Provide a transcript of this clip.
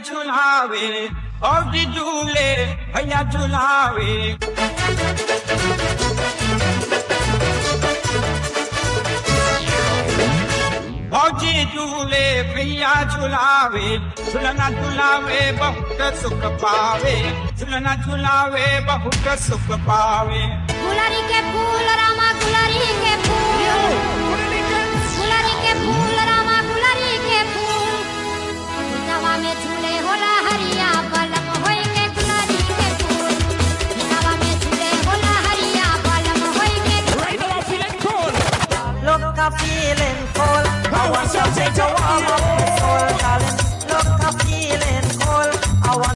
झुलावे भौजी झूले भैया झुलावे भौजी झूले भैया झुलावे झुलना झुलावे बहुत सुख पावे झुलना झुलावे बहुत सुख पावे गुलरी के फूल रामा गुलरी के फूल गुलरी के फूल